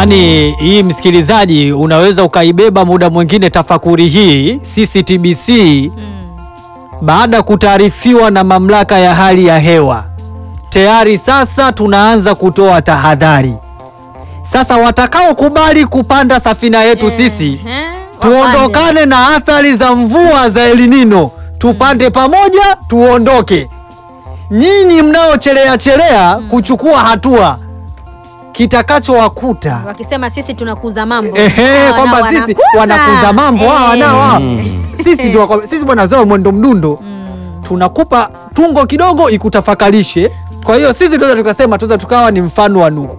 Yaani hii msikilizaji, unaweza ukaibeba muda mwingine tafakuri hii. Sisi TBC baada ya kutaarifiwa na mamlaka ya hali ya hewa tayari sasa tunaanza kutoa tahadhari. Sasa watakaokubali kupanda safina yetu sisi Ehe, tuondokane na athari za mvua za El Nino, tupande pamoja, tuondoke. Nyinyi mnaochelea chelea kuchukua hatua, kitakachowakuta wapande. Wakisema sisi tunakuza mambo ehe, Hawa kwamba nao sisi wanakuza. wanakuza mambo hawa Eh. nao hawa. sisi ndio wako- sisi bwana zao mwendo mdundo tunakupa tungo kidogo ikutafakarishe. Kwa hiyo sisi tunaweza tukasema tunaweza tukawa ni mfano wa Nuhu.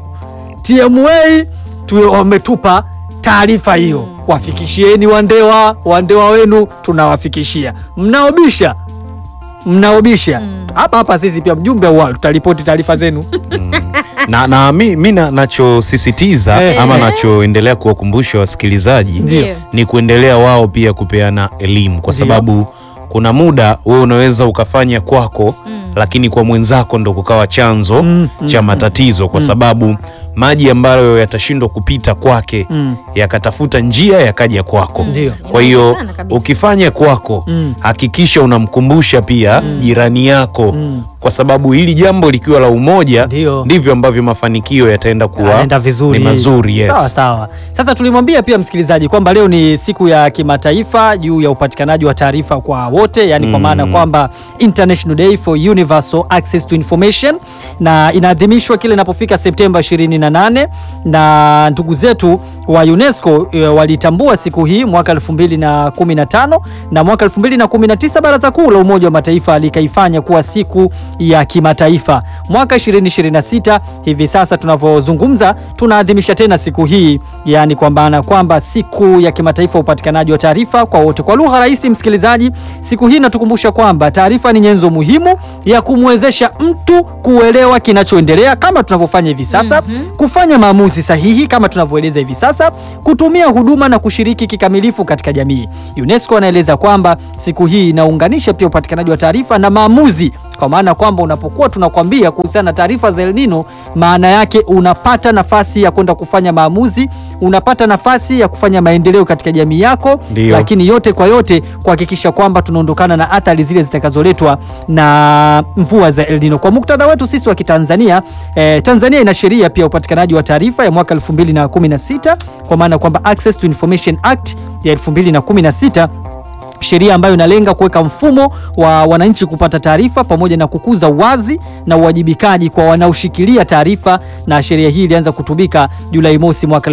TMA tu wametupa taarifa hiyo, wafikishieni wandewa, wandewa wenu tunawafikishia. Mnaobisha mnaobisha hapa hapa, sisi pia mjumbe wa tutaripoti taarifa zenu. na, na mi, mi na, nachosisitiza Eh. ama nachoendelea kuwakumbusha wasikilizaji Ndio. ni kuendelea wao pia kupeana elimu kwa Ndio. sababu kuna muda wewe unaweza ukafanya kwako lakini kwa mwenzako ndo kukawa chanzo Mm, cha matatizo kwa sababu maji ambayo yatashindwa kupita kwake Mm. yakatafuta njia yakaja kwako Ndio. kwa hiyo Inawezekana kabisa. ukifanya kwako Mm. hakikisha unamkumbusha pia jirani yako Mm. kwa sababu hili jambo likiwa la umoja Ndio. ndivyo ambavyo mafanikio yataenda kuwa Anaenda vizuri. ni mazuri yes. Sawa sawa. Sasa tulimwambia pia msikilizaji kwamba leo ni siku ya kimataifa juu ya upatikanaji wa taarifa kwa wote, yani kwa maana kwamba International Day for Universal Access to Information, na inaadhimishwa kile inapofika Septemba 28 na ndugu zetu wa UNESCO e, walitambua siku hii mwaka 2015 na mwaka 2019 Baraza Kuu la Umoja wa Mataifa likaifanya kuwa siku ya kimataifa. Mwaka 2026 hivi sasa tunavyozungumza, tunaadhimisha tena siku hii, yani kwa maana kwamba siku ya kimataifa ya upatikanaji wa taarifa kwa wote. Kwa lugha rahisi, msikilizaji, siku hii inatukumbusha kwamba taarifa ni nyenzo muhimu ya kumwezesha mtu kuelewa kinachoendelea kama tunavyofanya hivi sasa, kufanya maamuzi sahihi kama tunavyoeleza hivi sasa, kutumia huduma na kushiriki kikamilifu katika jamii. UNESCO anaeleza kwamba siku hii inaunganisha pia upatikanaji wa taarifa na maamuzi, kwa maana kwamba unapokuwa tunakwambia kuhusiana na taarifa za El Nino, maana yake unapata nafasi ya kwenda kufanya maamuzi, unapata nafasi ya kufanya maendeleo katika jamii yako, Ndio. lakini yote kwa yote kuhakikisha kwamba tunaondokana na athari zile zitakazoletwa na mvua za El Nino. Kwa muktadha wetu sisi wa Kitanzania, eh, Tanzania ina sheria pia upatikanaji wa taarifa ya mwaka 2016 kwa maana kwamba Access to Information Act ya 2016 sheria ambayo inalenga kuweka mfumo wa wananchi kupata taarifa pamoja na kukuza uwazi na uwajibikaji kwa wanaoshikilia taarifa, na sheria hii ilianza kutumika Julai mosi mwaka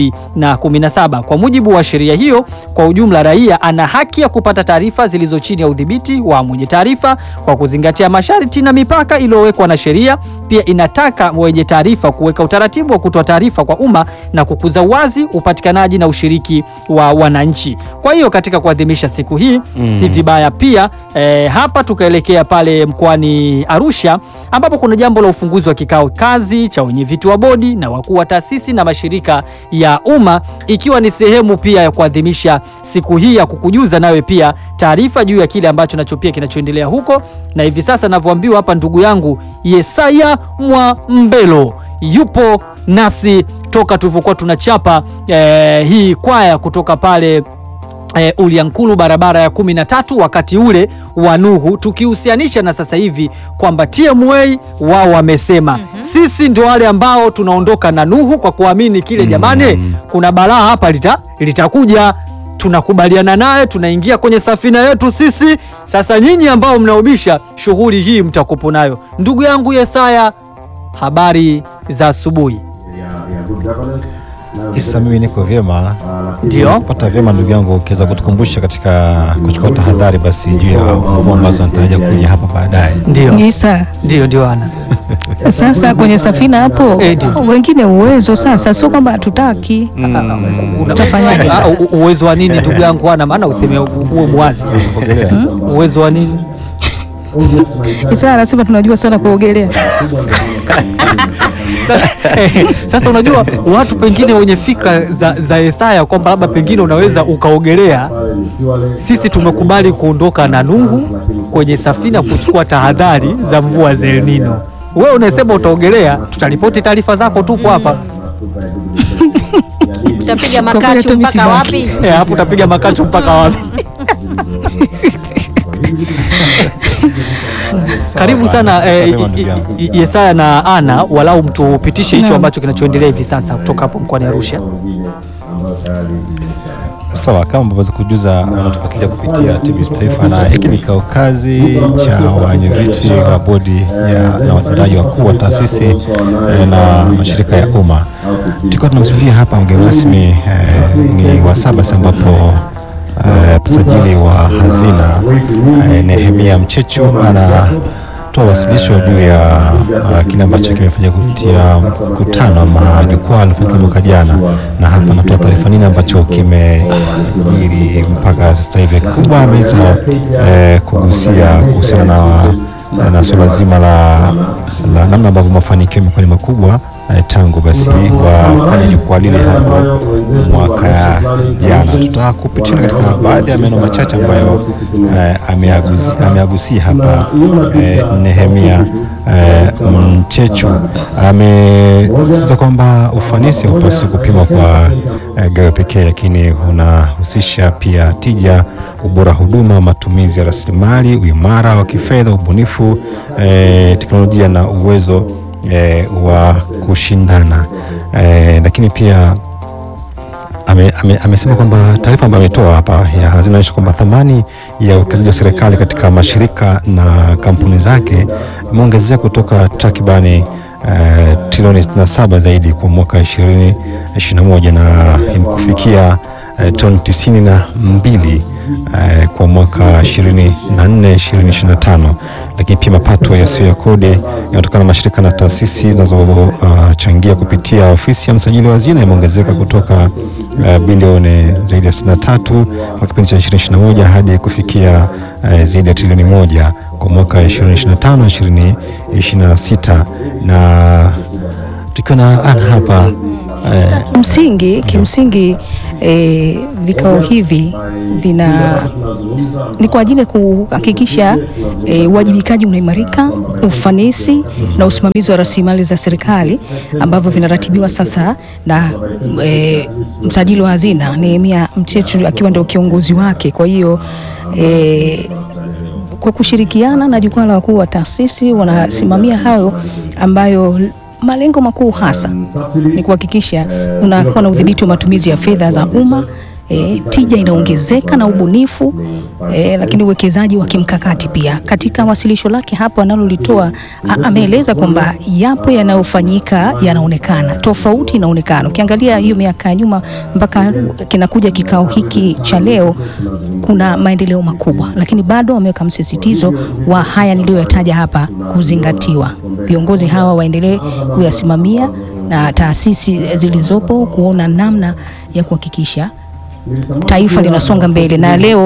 2017. Kwa mujibu wa sheria hiyo, kwa ujumla raia ana haki ya kupata taarifa zilizo chini ya udhibiti wa mwenye taarifa kwa kuzingatia masharti na mipaka iliyowekwa na sheria. Pia inataka wenye taarifa kuweka utaratibu wa kutoa taarifa kwa umma na kukuza uwazi, upatikanaji na ushiriki wa wananchi. Kwa hiyo katika kuadhimisha siku hii si vibaya pia eh, hapa tukaelekea pale mkoani Arusha ambapo kuna jambo la ufunguzi wa kikao kazi cha wenyeviti wa bodi na wakuu wa taasisi na mashirika ya umma ikiwa ni sehemu pia ya kuadhimisha siku hii ya kukujuza nawe pia taarifa juu ya kile ambacho nacho pia kinachoendelea huko, na hivi sasa navyoambiwa hapa, ndugu yangu Yesaya Mwambelo yupo nasi toka tulivyokuwa tunachapa eh, hii kwaya kutoka pale E, Uliankulu barabara ya kumi na tatu wakati ule wa Nuhu, tukihusianisha na sasa hivi kwamba TMA wao wamesema sisi ndio wale ambao tunaondoka na Nuhu kwa kuamini kile, jamani, kuna balaa hapa lita, litakuja tunakubaliana naye, tunaingia kwenye safina yetu sisi. Sasa nyinyi ambao mnaubisha shughuli hii mtakupo nayo. Ndugu yangu Yesaya, habari za asubuhi. Isa, mimi niko vyema. Ndio. Pata vyema ndugu yangu, ukiweza kutukumbusha katika kuchukua tahadhari basi juu ya mvua ambazo natarajia kuja hapa baadaye. Ndio, Isa, ndio, ndio ana sasa kwenye safina hapo Eh, ndio. wengine uwezo sasa, sio kwamba hatutaki. Utafanyaje Ah, sasa? u- u- uwezo wa nini ndugu yangu ana maana useme u- uwe mwazi uwezo wa nini Isa anasema tunajua sana kuogelea. sasa unajua watu pengine wenye fikra za, za Yesaya kwamba labda pengine unaweza ukaogelea sisi tumekubali kuondoka na Nuhu kwenye safina kuchukua tahadhari za mvua za El Nino wewe unasema utaogelea tutaripoti taarifa zako tupo hapa utapiga Kwa kweli makachu tu mpaka misibaki. wapi? Eh, alafu utapiga makachu mpaka wapi? Karibu sana eh, Mapema ndugu yangu. I- I- Yesaya na Ana, walau mtupitishe hicho Naam. ambacho kinachoendelea hivi sasa kutoka hapo mkoani Arusha. Sawa, kama ambavyo kujuza wanatufuatilia kupitia TBS Taifa, na hiki ni kikao kazi cha wenyeviti wa bodi ya na watendaji wakuu wa taasisi eh, na mashirika ya umma. Tulikuwa tunamsubiria hapa mgeni rasmi eh, ni wa saba sasa ambapo eh, msajili wa hazina eh, Nehemia Mchechu anatoa wasilisho juu ya uh, kile ambacho kimefanya kupitia mkutano ama jukwaa lilofanyika mwaka jana, na hapa anatoa taarifa nini ambacho kimejiri mpaka sasa hivi. Kubwa ameweza eh, kugusia kuhusiana na, na suala zima la, la namna ambavyo mafanikio yamekuwa ni makubwa eh, tangu basi wafanya jukwaa lile hapo mwaka jana. Tutakupitia katika baadhi ya maneno machache ambayo eh, ameagusi- ameagusia hapa eh, Nehemia eh, Mchechu amesisitiza kwamba ufanisi haupaswi kupimwa kwa eh, gawe pekee, lakini unahusisha pia tija, ubora wa huduma, matumizi ya rasilimali, uimara wa kifedha, ubunifu, eh, teknolojia na uwezo eh, wa kushindana eh, lakini pia ame- ame- amesema kwamba taarifa ambayo ametoa hapa ya hazina inaonyesha kwamba thamani ya uwekezaji wa serikali katika mashirika na kampuni zake imeongezeka kutoka takribani uh, trilioni 67 zaidi kwa mwaka 2021 na imekufikia uh, toni tisini na mbili uh, kwa mwaka 24 2025 lakini pia mapato yasiyo ya kodi yanayotokana na mashirika na taasisi zinazochangia kupitia ofisi ya msajili wa hazina yameongezeka kutoka uh, bilioni zaidi ya 63 kwa kipindi cha 2021 hadi kufikia uh, zaidi ya trilioni moja kwa mwaka 2025 2026 na tukiwa na Ana hapa eh, Msingi kimsingi eh, vikao hivi vina ni kwa ajili ya kuhakikisha eh, uwajibikaji unaimarika, ufanisi na usimamizi wa rasilimali za serikali ambavyo vinaratibiwa sasa na eh, msajili wa hazina Nehemia Mchechu akiwa ndio kiongozi wake. Kwa hiyo eh, kwa kushirikiana na jukwaa la wakuu wa taasisi wanasimamia hayo ambayo malengo makuu hasa ni kuhakikisha kunakuwa na udhibiti wa matumizi ya fedha za umma. E, tija inaongezeka na ubunifu e, lakini uwekezaji wa kimkakati pia. Katika wasilisho lake hapo analolitoa a- ameeleza kwamba yapo yanayofanyika yanaonekana, tofauti inaonekana. Ukiangalia hiyo miaka ya nyuma mpaka kinakuja kikao hiki cha leo, kuna maendeleo makubwa, lakini bado wameweka msisitizo wa haya niliyoyataja hapa kuzingatiwa. Viongozi hawa waendelee kuyasimamia na taasisi zilizopo kuona namna ya kuhakikisha taifa linasonga mbele, na leo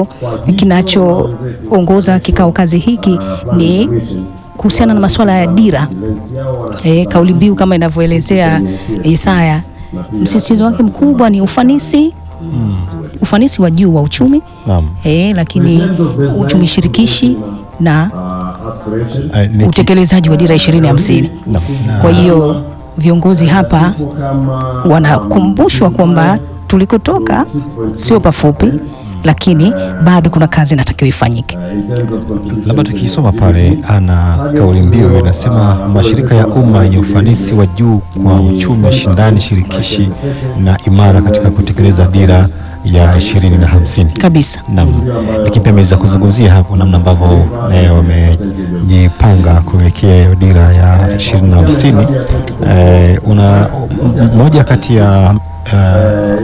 kinachoongoza kikao kazi hiki ni kuhusiana na masuala ya dira e, kauli mbiu kama inavyoelezea Isaya, msisitizo wake mkubwa ni ufanisi ufanisi wa juu wa uchumi naam, e, lakini uchumi shirikishi na eh, niki- utekelezaji wa dira ishirini hamsini. naam, na- Kwa hiyo viongozi hapa wanakumbushwa kwamba tulikotoka sio pafupi, lakini bado kuna kazi inatakiwa ifanyike. labda tukisoma pale ana kauli mbiu inasema mashirika ya umma yenye ufanisi wa juu kwa uchumi shindani shirikishi na imara katika kutekeleza dira ya ishirini na hamsini Kabisa. Naam, lakini pia ameweza kuzungumzia hapo namna ambavyo eh, wamejipanga kuelekea hiyo dira ya ishirini na hamsini. Eh, una m- m- moja kati ya eh,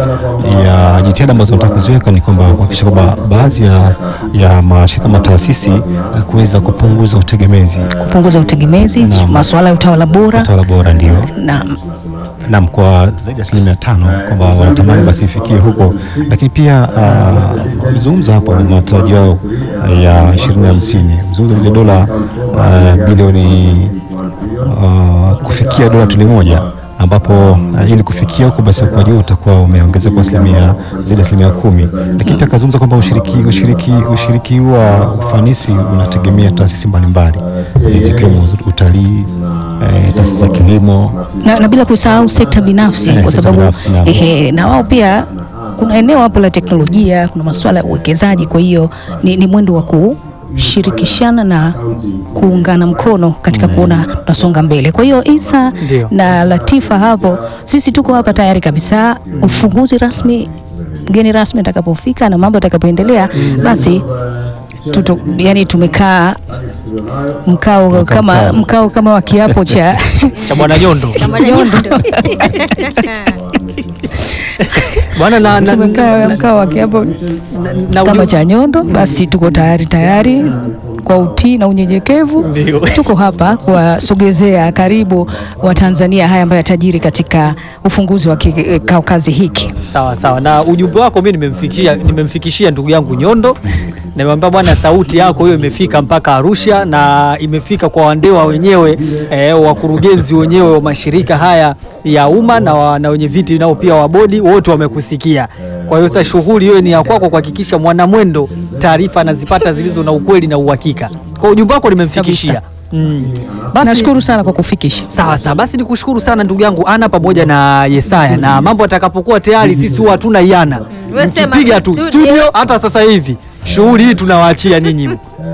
ya jitihada ambazo nataka kuziweka ni kwamba kuhakikisha kwamba baadhi ya, ya mashirika kama taasisi eh, kuweza kupunguza utegemezi Kupunguza utegemezi, Naam. masuala ya utawala bora utawala bora ndio na Naam, kwa zaidi ya asilimia tano kwamba wanatamani basi ifikie huko, lakini pia uh, wamezungumza hapo matarajio yao uh, ya ishirini hamsini mzungumza zile dola uh, bilioni uh, kufikia dola trilioni moja ambapo uh, ili kufikia huko basi ukuaji huu utakuwa umeongezeka kwa asilimia zaidi ya asilimia kumi, lakini pia akazungumza kwamba ushiriki, ushiriki, ushiriki wa ufanisi unategemea taasisi mbalimbali eh, zikiwemo utalii, eh, taasisi za kilimo na, na bila kusahau sekta binafsi Eh, kwa sekta sababu binafsi, naam. ehe, na wao pia kuna eneo hapo la teknolojia, kuna masuala ya uwekezaji. Kwa hiyo ni, ni mwendo wa kushirikishana na kuungana mkono katika kuona tunasonga mbele. Kwa hiyo Isa Ndio. na Latifa hapo, sisi tuko hapa tayari kabisa, ufunguzi rasmi mgeni rasmi atakapofika na mambo atakapoendelea, basi tuto, yani tumekaa mkao kama mkao kama wa kiapo cha cha bwana Nyondo bwana na, na, tumekaa mkao wa kiapo na, na kama ujio- cha Nyondo, basi tuko tayari tayari kwa utii na unyenyekevu. Ndio. Tuko hapa kuwasogezea karibu Watanzania haya ambayo yatajiri katika ufunguzi wa kikao kazi hiki. Sawa sawa, na ujumbe wako mimi nimemfikishia, nimemfikishia ndugu yangu Nyondo. Nimemwambia bwana, sauti yako hiyo imefika mpaka Arusha na imefika kwa wandewa wenyewe eh, wakurugenzi wenyewe wa mashirika haya ya umma na, wa, na wenye viti nao pia wa bodi wote wamekusikia. Kwa hiyo sasa shughuli hiyo ni ya kwako kuhakikisha mwanamwendo taarifa anazipata zilizo na ukweli na uhakika. Kwa ujumbe wako nimemfikishia. Kabisa. Mm. Basi- Nashukuru sana kwa kufikisha. Sawa sawa, basi nikushukuru sana ndugu yangu Ana pamoja na Yesaya, na mambo atakapokuwa tayari, sisi huwa hatuna iana, Wewe sema mkipiga tu tu studio. studio. Hata sasa hivi shughuli hii tunawaachia ninyi.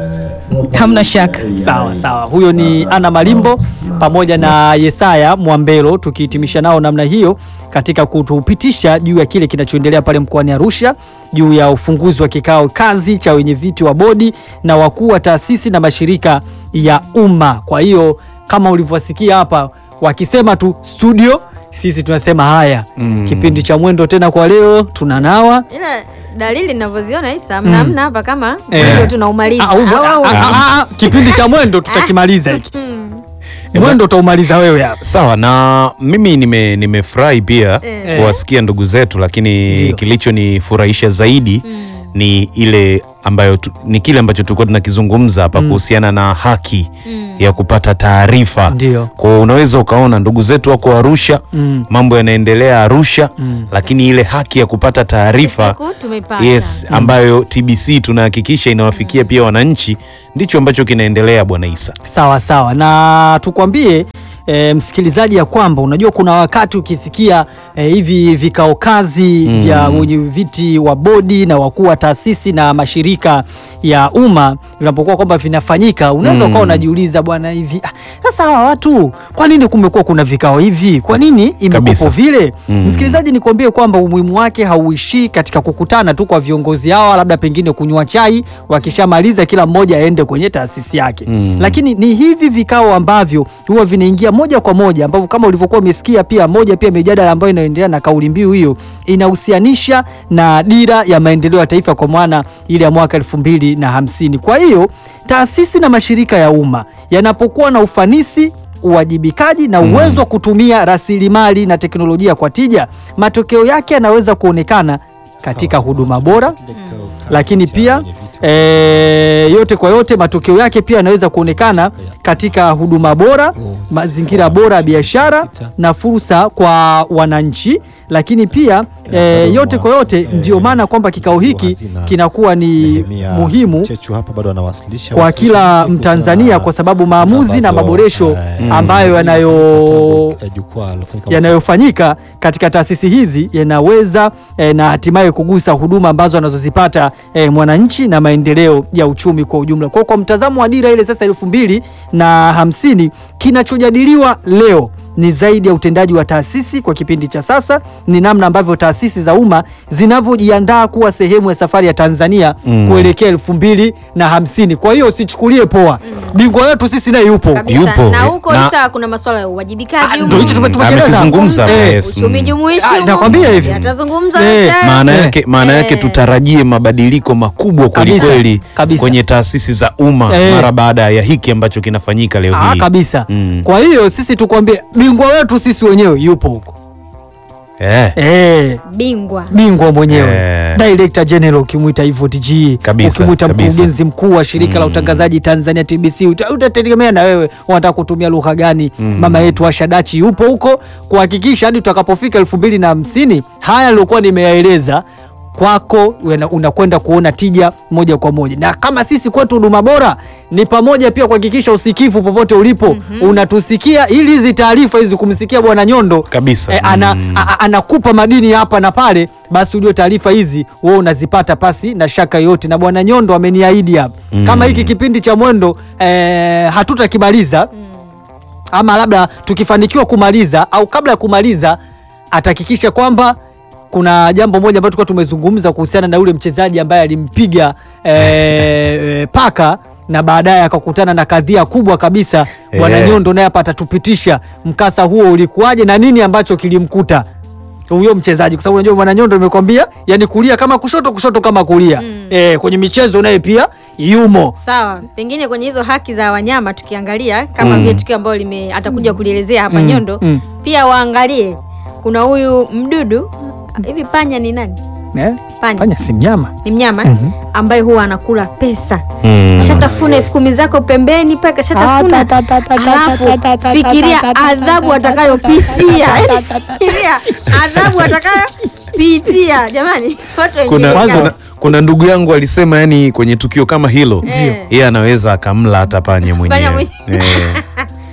Hamna shaka. Sawa sawa, huyo ni Ana Malimbo pamoja na Yesaya Mwambelo, tukihitimisha nao namna hiyo katika kutupitisha juu ya kile kinachoendelea pale mkoani Arusha juu ya ufunguzi wa kikao kazi cha wenye viti wa bodi na wakuu wa taasisi na mashirika ya umma. Kwa hiyo kama ulivyosikia hapa wakisema tu studio, sisi tunasema haya, kipindi cha mwendo tena kwa leo tunanawa ila dalili ninavyoziona Isa mna mna hapa kama Eh. ndio tunaumaliza Ah, umo- Au- au- ah, ah, ah, kipindi cha mwendo tutakimaliza hiki. Mwendo utaumaliza wewe hapa. Sawa na mimi nime nimefurahi pia Eh. kuwasikia ndugu zetu, lakini Ndio. kilichonifurahisha zaidi ni ile ambayo tu, ni kile ambacho tulikuwa tunakizungumza hapa kuhusiana na haki ya kupata taarifa. Ndio. Kwa hiyo unaweza ukaona ndugu zetu wako Arusha, Mm. mambo yanaendelea Arusha, lakini ile haki ya kupata taarifa Siku tumeipata. yes, ambayo TBC tunahakikisha inawafikia pia wananchi, ndicho ambacho kinaendelea Bwana Isa. Sawa sawa, na tukwambie e, msikilizaji ya kwamba unajua kuna wakati ukisikia e, hivi vikao kazi Mm. vya wenye viti wa bodi na wakuu wa taasisi na mashirika ya umma vinapokuwa kwamba vinafanyika, unaweza Mm. ukawa unajiuliza bwana, hivi ah, sasa hawa watu kwa nini kumekuwa kuna vikao hivi? Kwa nini imekuwepo Kabisa. vile? Mm. Msikilizaji, nikwambie kwamba umuhimu wake hauishii katika kukutana tu kwa viongozi hawa, labda pengine kunywa chai, wakishamaliza kila mmoja aende kwenye taasisi yake Mm. lakini ni hivi vikao ambavyo huwa vinaingia moja kwa moja ambavyo kama ulivyokuwa umesikia pia moja pia mijadala ambayo inaendelea na kauli mbiu hiyo inahusianisha na dira ya maendeleo ya taifa kwa maana ile ya mwaka elfu mbili na hamsini. Kwa hiyo taasisi na mashirika ya umma yanapokuwa na ufanisi uwajibikaji na uwezo wa kutumia rasilimali na teknolojia kwa tija, matokeo yake yanaweza kuonekana katika huduma bora lakini pia e, yote kwa yote matokeo yake pia yanaweza kuonekana katika huduma bora, mazingira bora ya biashara na fursa kwa wananchi. Lakini pia e, yote kwa yote ndio maana kwamba kikao hiki kinakuwa ni muhimu Chechu hapa bado anawasilisha kwa wasilisha kila kuhusu Mtanzania na- kwa sababu maamuzi na ambavyo, maboresho eh, ambayo yanayo mkataba, eh, jukwaa lilofanyika yanayofanyika katika taasisi hizi yanaweza eh, na hatimaye kugusa huduma ambazo anazozipata eh, mwananchi na maendeleo ya uchumi kwa ujumla. Kwa, kwa mtazamo wa dira ile sasa elfu mbili na hamsini kinachojadiliwa leo ni zaidi ya utendaji wa taasisi kwa kipindi cha sasa, ni namna ambavyo taasisi za umma zinavyojiandaa kuwa sehemu ya safari ya Tanzania Mm. kuelekea elfu mbili na hamsini. Kwa hiyo usichukulie poa, bingwa wetu sisi naye yupo Kabisa. Yupo, na eh, huko na- Isa kuna masuala ya uwajibikaji Ah, huko. ndio hicho tume- Mm, tumekieleza. amekizungumza, Eh, yes, uchumi mm. jumuishi Ah, huko. nakwambia hivi. Yatazungumza Eh, yote. maana Eh. yake maana yake Eh. tutarajie mabadiliko makubwa kweli Kabisa, kweli kabisa. kwenye taasisi za umma Eh. mara baada ya hiki ambacho kinafanyika leo Ah, hii kabisa. Mm. Kwa hiyo sisi tukwambie bingwa wetu sisi wenyewe yupo huko. Eh. eh, bingwa bingwa mwenyewe Eh. director general ukimwita hivyo TG Kabisa, ukimwita kabisa. mkurugenzi mkuu wa shirika la utangazaji Tanzania TBC uta- utategemea na wewe unataka kutumia lugha gani mama yetu Asha Dachi yupo huko kuhakikisha hadi tutakapofika elfu mbili na hamsini haya nilikuwa nimeyaeleza kwako una- unakwenda kuona tija moja kwa moja na kama sisi kwetu huduma bora ni pamoja pia kuhakikisha usikivu popote ulipo unatusikia ili hizi taarifa hizi kumsikia bwana Nyondo Kabisa. eh, ana, Mm. a- a- anakupa madini hapa na pale, basi ujue taarifa hizi wewe unazipata pasi na shaka yoyote. Na bwana Nyondo ameniahidi hapa kama hiki kipindi cha mwendo eh, hatutakimaliza ama labda tukifanikiwa kumaliza au kabla ya kumaliza atahakikisha kwamba kuna jambo moja ambalo tulikuwa tumezungumza kuhusiana na yule mchezaji ambaye alimpiga eh, paka na baadaye akakutana na kadhia kubwa kabisa. Bwana Eh. Nyondo naye hapa atatupitisha mkasa huo ulikuwaje na nini ambacho kilimkuta huyo mchezaji, kwa sababu unajua Bwana Nyondo nimekwambia, yani kulia kama kushoto, kushoto kama kulia eh, kwenye michezo naye pia yumo. sawa pengine kwenye hizo haki za wanyama tukiangalia kama Mm. vile tukio ambalo lime atakuja kulielezea hapa Mm, nyondo mm. pia waangalie kuna huyu mdudu hivi panya ni nani Eh, Panya. Panya si mnyama ni mnyama Mhm. ambaye huwa anakula pesa Mm. shatafuna elfu kumi zako pembeni paka shatafuna alafu fikiria adhabu atakayopitia Yaani, fikiria adhabu atakayopitia jamani watu wenye kuna, Kwanza- kuna, kuna ndugu yangu alisema yani kwenye tukio kama hilo Ndio. yeye anaweza akamla hata panya mwenyewe mwenyewe. Eh.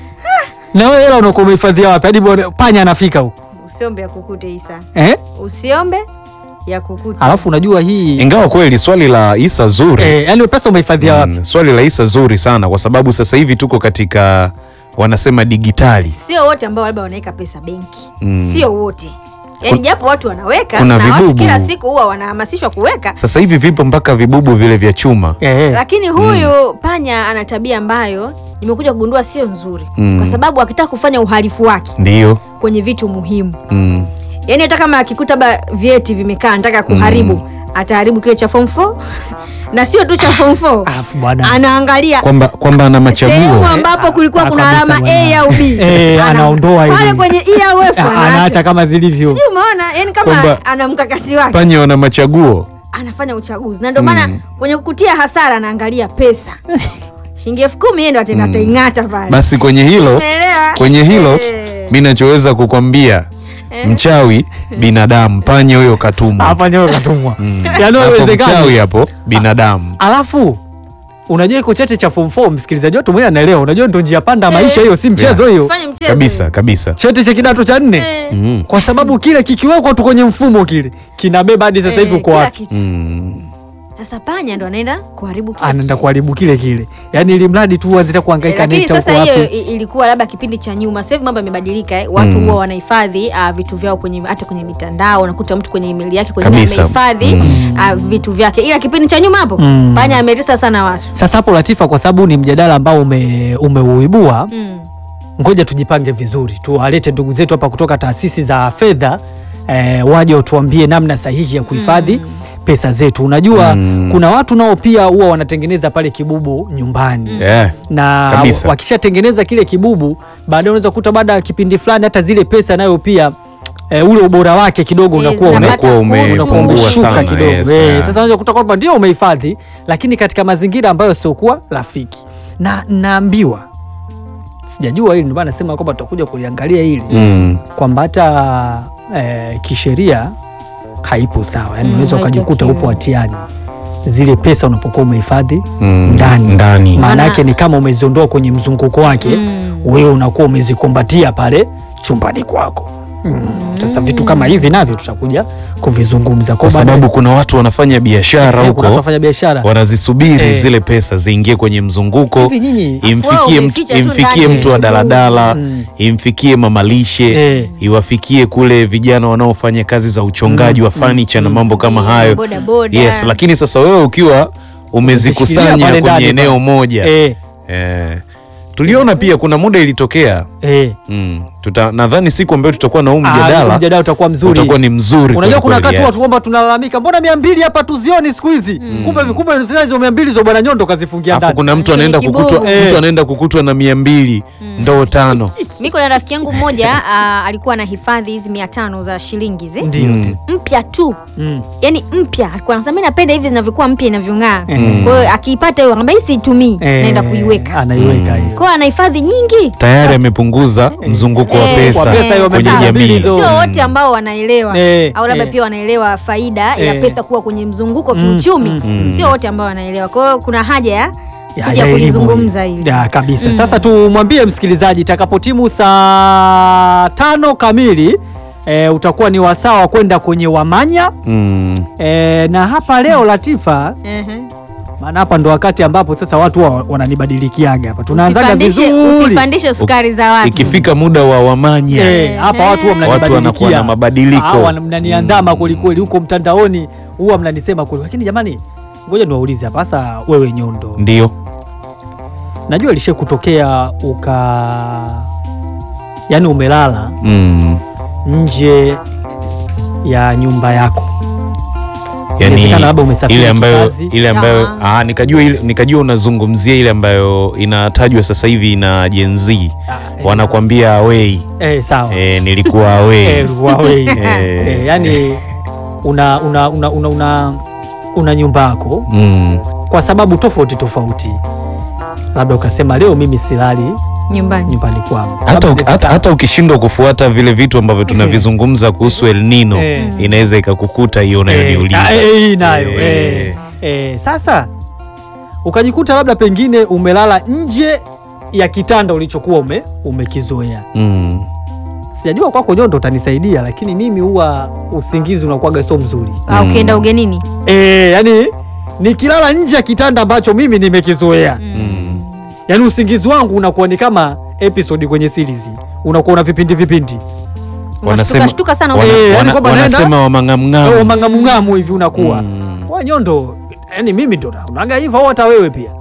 na wewe hela unakuwa umehifadhia wapi hadi bwana- panya anafika huko usiombe ya kukute isa eh? usiombe ya kukute Alafu unajua hii ingawa kweli swali la Isa zuri eh, yani pesa umehifadhia wapi? mm, swali la Isa zuri sana kwa sababu sasa hivi tuko katika wanasema digitali sio wote ambao labda wanaweka pesa benki Mm. sio wote yaani japo watu wanaweka kuna na watu vibubu. kila siku huwa wanahamasishwa kuweka sasa hivi vipo mpaka vibubu vile vya chuma Eh, lakini huyu panya ana tabia ambayo nimekuja kugundua sio nzuri Mm. kwa sababu akitaka kufanya uhalifu wake ndiyo kwenye vitu muhimu mm. yaani hata kama akikuta ba vyeti vimekaa anataka kuharibu ataharibu kile cha form 4 na sio tu cha form 4 Alafu bwana anaangalia kwamba kwamba ana sehemu machaguo ambapo kulikuwa Ah, kuna kabisa alama bwana. A au B Eh, Ana- anaondoa ile. pale kwenye E au F Ah, anaacha. anaacha kama zilivyo Sijui umeona yani kama Kwamba- ana mkakati wake panya wana machaguo anafanya uchaguzi na ndio maana kwenye kukutia hasara anaangalia pesa shilingi elfu kumi yeye ndo atenda ataing'ata pale basi kwenye hilo Umeelewa? kwenye hilo Eh. mi nachoweza kukwambia mchawi binadamu panya huyo katumwa hapa ndio katumwa yani hapo haiwezekani mchawi hapo binadamu alafu unajua iko chete cha form 4 msikilizaji wetu mwenyewe anaelewa unajua ndo njia panda ya maisha hiyo si mchezo hiyo Usifanye mchezo. kabisa kabisa chete cha kidato cha nne Eh. mm. kwa sababu kile kikiwekwa tu kwenye mfumo kile kinabeba hadi sasa hivi Eh, uko kila wapi kitu. Mm. Sasa panya ndo anaenda kuharibu kile anaenda kile. kuharibu kile kile yani ili mradi tu anzisha Eh, kuhangaika lakini neta huko sasa hiyo wapi i- ilikuwa labda kipindi cha nyuma sasa hivi mambo yamebadilika eh. watu huwa wanahifadhi uh, vitu vyao kwenye hata kwenye mitandao unakuta mtu kwenye email yake kwenye Kabisa. amehifadhi uh, vitu vyake ila kipindi cha nyuma hapo Mm. panya ametesa sana watu sasa hapo Latifa kwa sababu ni mjadala ambao ume, umeuibua mm. ngoja tujipange vizuri tuwalete ndugu zetu hapa kutoka taasisi za fedha eh, waje watuambie namna sahihi ya kuhifadhi pesa zetu unajua Mm. kuna watu nao pia huwa wanatengeneza pale kibubu nyumbani yeah. na Kabisa. wakishatengeneza kile kibubu baadaye unaweza kukuta baada ya kipindi fulani hata zile pesa nayo pia e, ule ubora wake kidogo Eh, unakuwa ume, zinapata unakuwa ume- kutu. unakuwa umepungua umeshuka sana, kidogo yes, Eh, yeah. sasa unaweza kukuta kwamba ndio umehifadhi lakini katika mazingira ambayo siokuwa rafiki na naambiwa sijajua hili ndio maana nasema kwamba tutakuja kuliangalia hili mm. kwamba hata eh, kisheria haipo sawa yani Mm, unaweza ukajikuta haitakiwi. upo hatiani zile pesa unapokuwa umehifadhi Mm. ndani ndani maana Maana- yake ni kama umeziondoa kwenye mzunguko wake Mm. wewe unakuwa umezikumbatia pale chumbani kwako Mm. sasa vitu kama hivi navyo tutakuja kuvizungumza kwa sababu kuna watu wanafanya biashara huko wafanya biashara wanazisubiri Eh. zile pesa ziingie kwenye mzunguko hivi nyinyi imfikie Wewe mtu, umeficha tu imfikie ndani. mtu wa daladala Mm. imfikie mamalishe Eh. iwafikie kule vijana wanaofanya kazi za uchongaji wa fanicha na mambo kama hayo boda boda. yes lakini sasa wewe ukiwa Umezishikilia umezikusanya pale kwenye ndani eneo pale. moja eh, eh. tuliona pia kuna muda ilitokea eh. mm. Tuta, nadhani siku ambayo tutakuwa na huu Ah, mjadala mjadala utakuwa mzuri utakuwa ni mzuri unajua kuna kweli wakati kweli, watu kwamba tunalalamika mbona mia mbili hapa tuzioni siku hizi kumbe kumbe zile hizo mia mbili zo bwana nyondo kazifungia Alafu ndani kuna mtu Kwenye anaenda kibubu. kukutwa Eh. mtu anaenda kukutwa na mia mbili ndoo tano mi kuna rafiki yangu mmoja ah, alikuwa na hifadhi hizi mia tano za shilingi hizi ndio Mm. mpya tu Mm. yani mpya alikuwa anasema mi napenda hivi zinavyokuwa mpya inavyong'aa Mm. kwa hiyo akiipata hiyo anaambia hii siitumii Eh, naenda kuiweka anaiweka Mm. hiyo kwa hiyo anahifadhi nyingi tayari amepunguza mzunguko wa Eh, pesa kwa pesa hiyo kwenye wamepata mbili jamii. hizo. sio wote ambao wanaelewa Eh, au labda eh. pia wanaelewa faida ya Eh. pesa kuwa kwenye mzunguko Mm, kiuchumi mm, mm. sio wote ambao wanaelewa kwa hiyo kuna haja ya Ya- kuja ya elimu kulizungumza hii. hili Ya, kabisa Mm. sasa tumwambie msikilizaji itakapotimu saa tano kamili e, utakuwa ni wasaa wa kwenda kwenye wamanya Mm. e, na hapa leo Latifa Ehe. maana hapa ndo wakati ambapo sasa watu wa- wananibadilikiaga hapa tunaanzaga Usipandishe- vizuri usipandishe sukari za watu Ikifika muda wa wamanya Eh, hapa watu huwa Watu mnanibadilikia. wanakuwa na mabadiliko. Ah, wana- mnaniandama Mm. kwelikweli huko mtandaoni huwa mnanisema kweli lakini jamani ngoja niwaulize hapa sasa wewe nyondo ndio najua lishe kutokea uka yaani umelala mm. nje ya nyumba yako yani Inawezekana labda umesafiri ile ambayo kikazi. ile ambayo Ah. ah, nikajua ile, nikajua unazungumzia ile ambayo inatajwa sasa hivi na Gen Z Ah, eh, wanakwambia away eh, sawa eh, nilikuwa away Eh, Huawei. Eh. Eh, yani una una una una, una, una nyumba yako mm. kwa sababu tofauti tofauti labda ukasema leo mimi silali nyumbani nyumbani kwangu hata, Labda uki- hata, hata ukishindwa kufuata vile vitu ambavyo tunavizungumza kuhusu El Nino Eh. inaweza ikakukuta hiyo Eh, unayoniuliza ah, eh, hii nayo Eh. eh. Eh, sasa ukajikuta labda pengine umelala nje ya kitanda ulichokuwa ume, umekizoea mm. sijajua kwako nyondo utanisaidia lakini mimi huwa usingizi unakuwaga sio mzuri au Mm. ukienda ugenini e, yani nikilala nje ya kitanda ambacho mimi nimekizoea Mm. yani usingizi wangu unakuwa ni kama episode kwenye series unakuwa una vipindi vipindi Wanasema- unashtuka sana wana- Eh, yani wana- kwamba naenda- wanasema Au wamang'amng'amu mang'amung'amu hivi unakuwa Mm. wa nyondo yani mimi ndo unaga hivyo au hata wewe pia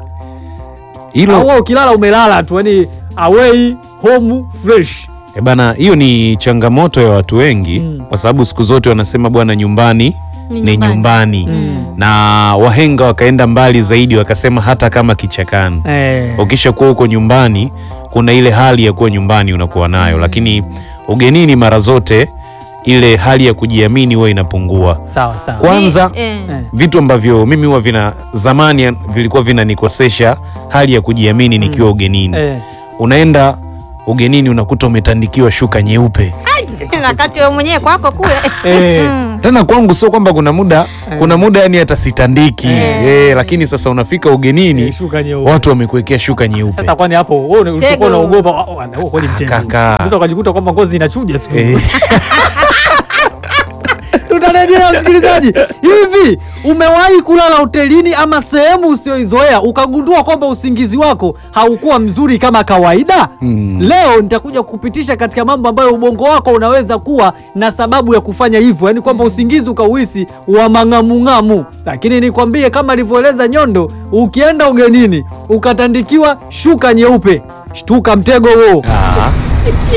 au hilo wewe ukilala umelala tu yani away home fresh Eh bana, hiyo ni changamoto ya watu wengi Mm. kwa sababu siku zote wanasema bwana, nyumbani Ni ni nyumbani. nyumbani Mm. na wahenga wakaenda mbali zaidi wakasema hata kama kichakani. eh, Ukisha kuwa huko nyumbani, kuna ile hali ya kuwa nyumbani unakuwa nayo, lakini ugenini mara zote ile hali ya kujiamini huwa inapungua. sawa sawa Kwanza Mi- eh. Eh. vitu ambavyo mimi huwa vina zamani vilikuwa vinanikosesha hali ya kujiamini nikiwa ugenini. eh. Unaenda ugenini unakuta umetandikiwa shuka nyeupe na kati wewe mwenyewe kwako kule Eh. tena kwangu sio kwamba kuna muda kuna muda yani hata sitandiki Eh. eh, lakini sasa unafika ugenini Eh, shuka nyeupe. watu wamekuwekea shuka nyeupe Sasa kwani hapo wewe una- ulikuwa Mtego. unaogopa wa- wa- wa- kweli mtego. kaka. Unaweza ukajikuta kwamba ngozi inachuja siku. Eh, Tutarejea msikilizaji. Hivi umewahi kulala hotelini ama sehemu usioizoea ukagundua kwamba usingizi wako haukuwa mzuri kama kawaida? Mm. Leo nitakuja kupitisha katika mambo ambayo ubongo wako unaweza kuwa na sababu ya kufanya hivyo, yaani kwamba usingizi ukauhisi wa mang'amung'amu. Lakini nikwambie kama alivyoeleza Nyondo, ukienda ugenini ukatandikiwa shuka nyeupe, shtuka mtego huo. ah,